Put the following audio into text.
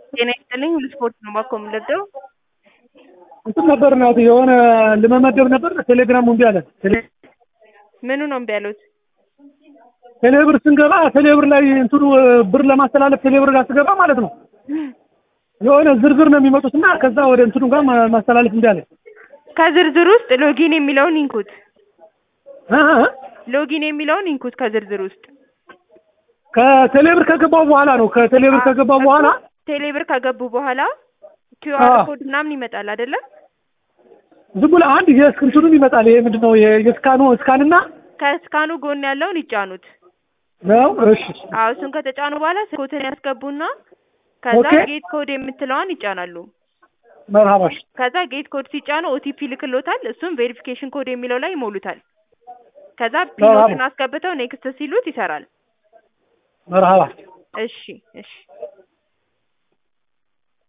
ጤና ይስጥልኝ ስፖርት ነው ባኮ የምንለብደው እንትን ነበር ናት የሆነ ልመመደብ ነበር ቴሌግራም እምቢ አለ። ቴሌ- ምኑ ነው እምቢ ያሉት? ቴሌብር ስንገባ ቴሌብር ላይ እንትኑ ብር ለማስተላለፍ ቴሌብር ጋር ስገባ ማለት ነው የሆነ ዝርዝር ነው የሚመጡት እና ከዛ ወደ እንትኑ ጋር ማ- ማስተላለፍ እምቢ አለ። ከዝርዝር ውስጥ ሎጊን የሚለውን ይንኩት። እ እ ሎጊን የሚለውን ይንኩት ከዝርዝር ውስጥ ከቴሌብር ከገባው በኋላ ነው ከቴሌብር ከገባው በኋላ ቴሌብር ከገቡ በኋላ ኪዩአር አዎ። ኮድ ምናምን ይመጣል አይደለ? ዝም ብሎ አንድ የእስክንትኑም ይመጣል። ይሄ ምንድን ነው የ- የስካኑ ስካንና ከስካኑ ጎን ያለውን ይጫኑት። ነው እሺ አዎ እሱን ከተጫኑ በኋላ ስልኮትን ያስገቡና ከዛ ኦኬ። ጌት ኮድ የምትለዋን ይጫናሉ። መርሃባሽ ከዛ ጌት ኮድ ሲጫኑ ኦቲፒ ልክሎታል። እሱም ቬሪፊኬሽን ኮድ የሚለው ላይ ይሞሉታል። ከዛ ፒኖትን አስገብተው ኔክስት ሲሉት ይሰራል። መርሃባ እሺ እሺ